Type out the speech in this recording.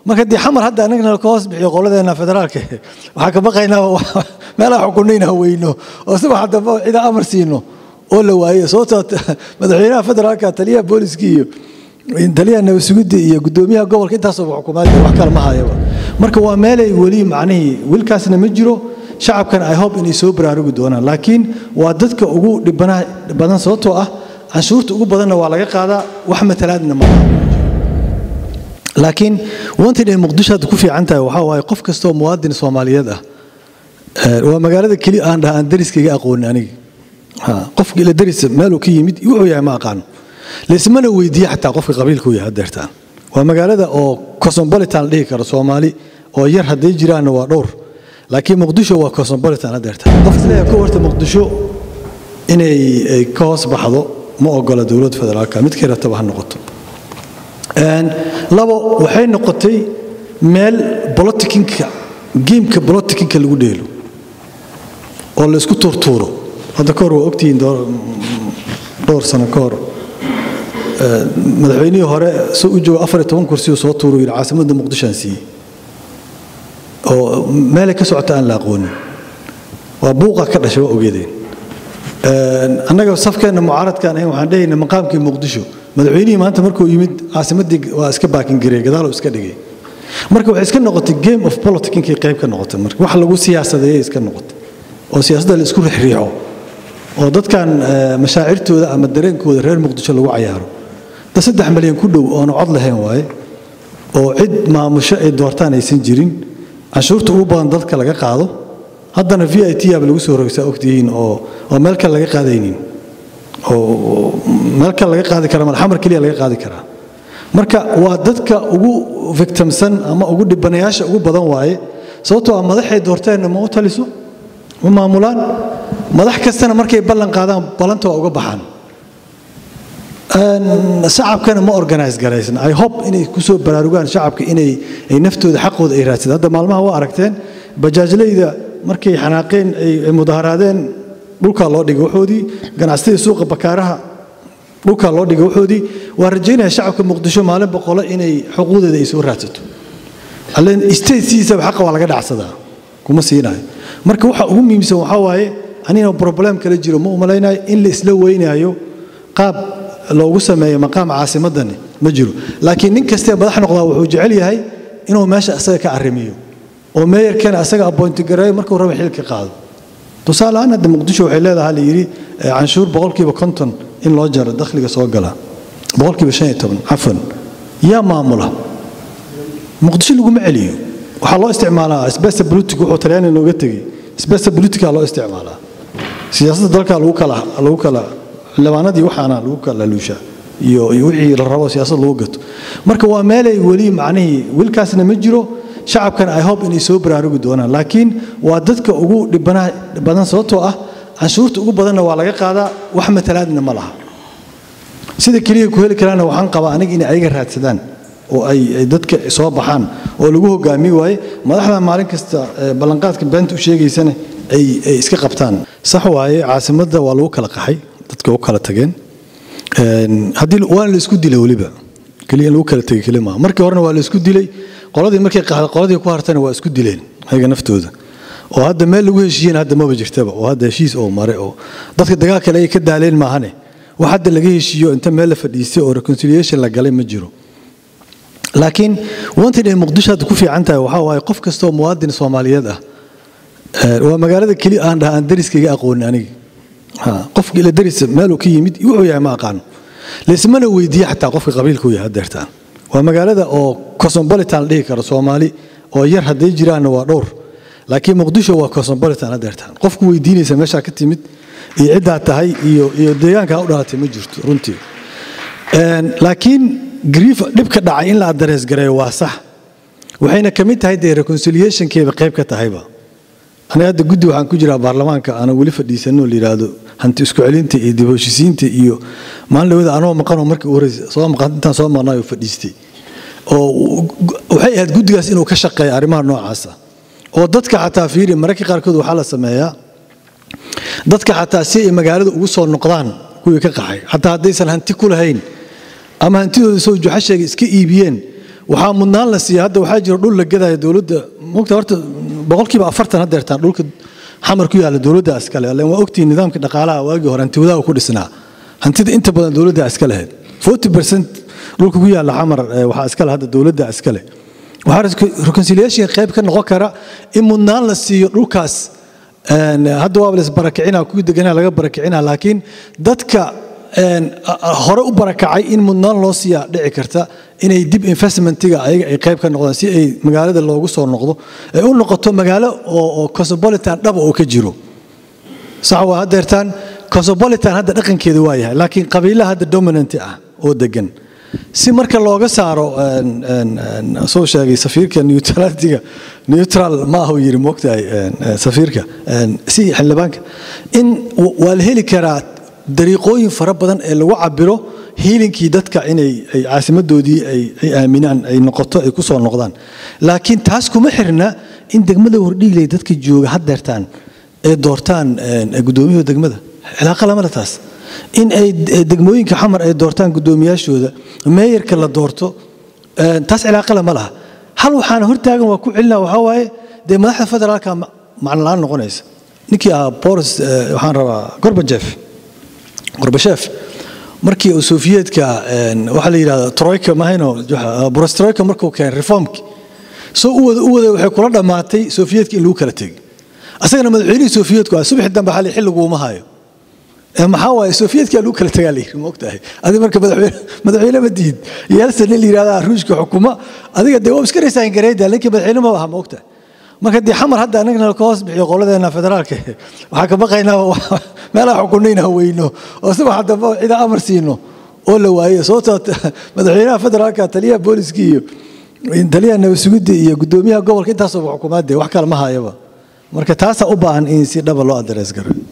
marka dee xamar hadda anagana ka hoos bixiyo qoladeena federaalka waxaa ka baqaynaa meelaha xukunayna weyno oo subax damba cida amar siino oo la waayo sababtoo madaxweynaha federaalka taliyaha booliska iyo taliyaha nabadsugidda iyo gudoomiyaha gobolka intaasoo xukuumaad wax kale ma hayaba marka waa meelay weli macnihii wilkaasna ma jiro shacabkana i hope inay soo baraarugi doonaan laakiin waa dadka ugu dhibanaha badan sababtoo ah canshuurta ugu badanna waa laga qaadaa wax matalaadna ma laakiin wantin ay muqdisho hadda ku fiican tahay waxaa waaye qof kastoo muwaadin soomaaliyeed ah waa magaalada keli aan dhaha aan dariskayga aqoonin aniga qofka ila daris meeluu ka yimid wuxuu yahay ma aqaano laismana weydiiye xataa qofka qabiilkuu yahay hadeertaan waa magaalada oo cosmopolitan la dhihi karo soomaali oo yar hadday jiraanna waa dhowr laakiin muqdisho waa cosmopolitan hadeertaan qof isleeyahay ku horta muqdisho inay ka hoos baxdo ma ogola dowladda federaalka midkay rataba ha noqoto labo waxay noqotay meel bolotikinka geemka bolotikinka lagu dheelo oo la isku tuurtuuro hadda ka hor waa ogtihiin dhowr sano ka hor madaxweynihii hore soo u jooga afar iyo toban kursioo soo tuuru yidhi caasimadda muqdishoaan siiyey oo meelay ka socota aan la aqoonin waa buuqa ka dhashay waa ogeedeen annaga safkeenna mucaaradkaan ahayn waxaan dhehayna maqaamkii muqdisho madaxweynihii maanta markuu yimid caasimaddii waa iska baakin gareey gadaaloo iska dhigay marka waxay iska noqotay game of politicinkii qayb ka noqotay marka wax lagu siyaasadeeyay iska noqotay oo siyaasadda la isku rixriixo oo dadkan mashaacirtooda ama dareenkooda reer muqdisho lagu cayaaro da saddex malyan ku dhow oona cod lahayn waaye oo cid maamusho ay doortaan aysan jirin canshuurta ugu badan dadka laga qaado haddana v i t aba lagu soo rogsaa ogtihiin oo oo meel kale laga qaadaynin oo meel kale laga qaadi kara malxamar keliya laga qaadi karaa marka waa dadka ugu victimsan ama ugu dhibanayaasha ugu badan waaye sababtoo ah madaxay doorteenna ma u taliso ma maamulaan madax kastana markay ballan qaadaan ballanta waa uga baxaan shacabkana ma organize garaysan i hope inay kusoo baraarugaan shacabka inay ay naftooda xaqooda ay raadsadaan hadda maalmaha waa aragteen bajaajleyda markay xanaaqeen ay mudaharaadeen dhulkaa loo dhigay waxoodii ganacsatada suuqa bakaaraha dhulkaa loo dhigay waxoodii waa rajaynaya shacabka muqdisho maalin boqolo inay xuquuqdeeda ay soo raadsato allen statesiisaba xaqa waa laga dhacsadaa kuma siinayo marka waxa ugu muhiimsan waxaa waaye anina problem kala jiro ma umalaynayo in la isla weynaayo qaab loogu sameeyo maqaam caasimadani ma jiro laakiin nin kastee madax noqdaa wuxuu jecel yahay inuu meesha asaga ka arrimiyo oo meeyarkana asaga appointi gareeyo markuu raba xilka qaado tusaale ahaan hadda muqdisho waxay leedahay la yidhi canshuur boqolkiiba konton in loo jaro dakhliga soo gala boqolkiiba shan iyo toban cafan yaa maamula muqdisho laguma celiyo waxaa loo isticmaalaa sbesa politic wuxuu talyaani looga tegey sbesa politica loo isticmaalaa siyaasadda dalka lagu kala lagu kala xildhibaanadii waxaana lagu kala luushaa iyo iyo wixii la rabo siyaasad lagu gato marka waa meelay weli macnihii wilkaasna ma jiro shacabkana i hope inay soo baraarugi doonaan laakiin waa dadka ugu dhibanaha badan sababtoo ah canshuurta ugu badanna waa laga qaadaa wax matalaadna ma laha sida keliya ku heli karaana waxaan qabaa aniga inay ayaga raadsadaan oo ay dadka soo baxaan oo lagu hogaami waaye madaxda maalin kasta ballanqaadka beenta u sheegaysana ay iska qabtaan sax waaye caasimadda waa lagu kala qaxay dadka u kala tageen haddii waana la isku dilay weliba keliya in lagu kala tegay keli maaha markii horena waa la isku dilay qoladii markay qaxday qoladii ku hartana waa isku dileen ayaga naftooda oo hadda meel lagu heshiiyeen hadda maba jirtaba oo hadda heshiis oo mare oo dadka dagaal kale ay ka daaleen maahane wax hadda laga heshiiyo inta meel la fadhiistay oo reconciliation la galay ma jiro laakiin wantin ay muqdisho hadda ku fiican tahay waxaa waaye qof kastoo muwaadin soomaaliyeed ah waa magaalada keli aan dhaha aan dariskayga aqoonin aniga qofka ila daris meeluu ka yimid wuxuu yahay ma aqaano laismana weydiiye xataa qofka qabiilkuu yahay hadeertaan waa magaalada oo cosmopolitan la dhihi karo soomaali oo yar hadday jiraanna waa dhowr laakiin muqdisho waa cosmopolitan hadeertaan qofku weydiinaysa meeshaa ka timid iyo ciddaa tahay iyo iyo deegaankaa u dhalatay ma jirto runtii laakiin grief dhibka dhacay in la addarees gareeyo waa sax waxayna ka mid tahay dee reconciliationkeeda qayb ka tahayba aniga hadda guddi waxaan ku jiraa baarlamaanka aanan weli fadhiisanoo la yidhaahdo hanti isku celinta iyo dib heshisiinta iyo maalin dhawada anoo maqanoo markii u horeysa soo maqan intaan soo maqnaayo fadhiistay oo waxay ahayd guddigaas inuu ka shaqeeyo arrimaha noocaasa oo dadka xataa fiiri mararka qaarkood waxaa la sameeyaa dadka xataa si ay magaalada ugu soo noqdaan kuwii ka qaxay xataa haddaysan hanti ku lahayn ama hantidooda soo juxasheega iska iibiyeen waxaa mudnaan la siiya hadda waxaa jira dhul la gadaya dowladda mogta horta boqolkiiba afartan haddeertaan dhulka xamar ku yaalla dowladda iskale len waa ogtihiin nidaamka dhaqaalaha waagii hore hanti wadaha ku dhisnaa hantida inta badan dowladda iska lahayd forty percent dhulka ku yaalla xamar waxaa iskale hadda dowladda iskale waxaa reconciliation qayb ka noqon kara in mudnaan la siiyo dhulkaas hadda waaba laisbarakicina kuwii deganaa laga barakicina laakiin dadka hore u barakacay in mudnaan loo siiyaa dhici karta inay dib investmentiga ayaga ay qayb ka noqdaan si ay magaalada loogu soo noqdo ay u noqoto magaalo oo cosmopolitan dhaba oo ka jiro sax waa haddeertaan cosmopolitan hadda dhaqankeeda waa yahay laakiin qabiilaha hadda dominant ah oo degan si marka looga saaro soo sheegay safiirka neutralitiga neutral ma ahu yiri moogtahay safiirka si xildhibaanka in waa la heli karaa dariiqooyin fara badan ee lagu cabiro hiilinkii dadka inay ay caasimadoodii ay aaminaan ay noqoto ay ku soo noqdaan laakiin taas kuma xirna in degmada hordhiigley dadka jooga haddeertaan ay doortaan guddoomiyahooda degmada cilaaqa lamale taas in ay degmooyinka xamar ay doortaan guddoomiyaashooda meeyarka la doorto taas cilaaqale ma laha hal waxaana hortaagan waa ku celina waxaa waaye dee madaxda federaalka macno la-aan noqonaysa ninkii ahaa boris waxaan rabaa gorbajef gorbashef markii uu sofiyeetka waxaa la yidhahda troika mahayno boris troika markuu keenay reformki soo u wada u wada waxay kula dhammaatay sofiyeetka in lagu kala tegay asagana madaxweynihii sofiyeetku ah subaxi dambe xali xilliguuma hayo maxaa waaye sofiyeetka lagu kala tagaa layiri ma ogtahay adi marka madaxweyne ma diid yeelsan in la yidhahda ruushka xukuma adiga dee waa iska reysaan gareyda ninkii madaxweyne ma aha ma ogtahay marka dee xamar hadda anagana ka hoos bixiyo qoladeena federaalka waxaa ka baqaynaa meelaha xukunayna weyno oo subaxa dambe cida amar siino oo la waayo sababtoo madaxweynaha federaalka taliyaha booliska iyo taliyaha nabadsugidda iyo guddoomiyaha gobolka intaasoo xukumaadee wax kale ma hayaba marka taasaa u baahan in si dhaba loo adrees garo